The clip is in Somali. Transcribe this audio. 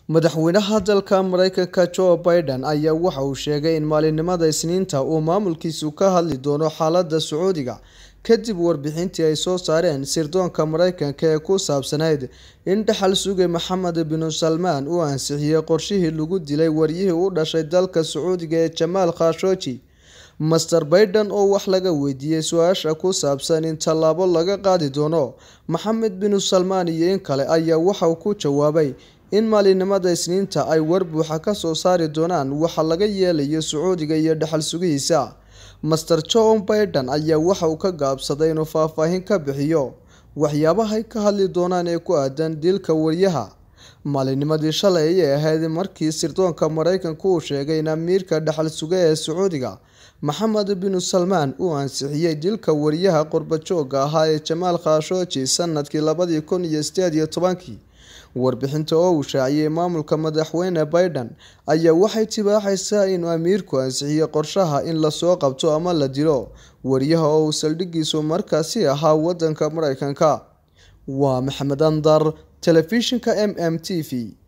Madaxweynaha dalka Mareykanka Joe Biden ayaa waxa uu sheegay in maalinimada Isniinta uu maamulkiisu ka hadli doono xaaladda Sacuudiga kadib warbixintii ay soo saareen sirdoonka Mareykanka ee ku saabsanayd in dhaxal suge Maxamed bin Salmaan uu ansixiyay qorshihii lagu dilay waryihii u dhashay dalka Sacuudiga ee Jamaal Khashoggi. Master Biden oo wax laga weydiiyay su'aasha ku saabsan in tallaabo laga qaadi doono Maxamed bin Salmaan iyo in kale ayaa waxa uu ku jawaabay in maalinimada Isniinta ay war buuxa ka soo saari doonaan waxa laga yeelayo Sacuudiga iyo dhaxal sugihiisa. Master Joe Biden ayaa waxa uu ka gaabsaday inuu faahfaahin ka bixiyo waxyaabaha ay ka hadli doonaan ee ku aadan dilka wariyaha. Maalinimadii shalay ayay ahayd markii sirdoonka Mareykanku uu sheegay in amiirka dhaxal suge ee Sacuudiga Maxamed bin Salmaan uu ansixiyay dilka wariyaha qurba-joogga ahaa ee Jamaal Khashoggi sanadkii labadi kun iyo sideed iyo tobankii. Warbixinta oo uu shaaciyay maamulka madaxweyne Biden ayaa waxay tibaaxaysaa in amiirku ansixiyay qorshaha in la soo qabto ama la dilo wariyaha oo uu saldhiggiisu markaasi ahaa waddanka Mareykanka. Waa Maxamed Andar, Telefishinka MM TV.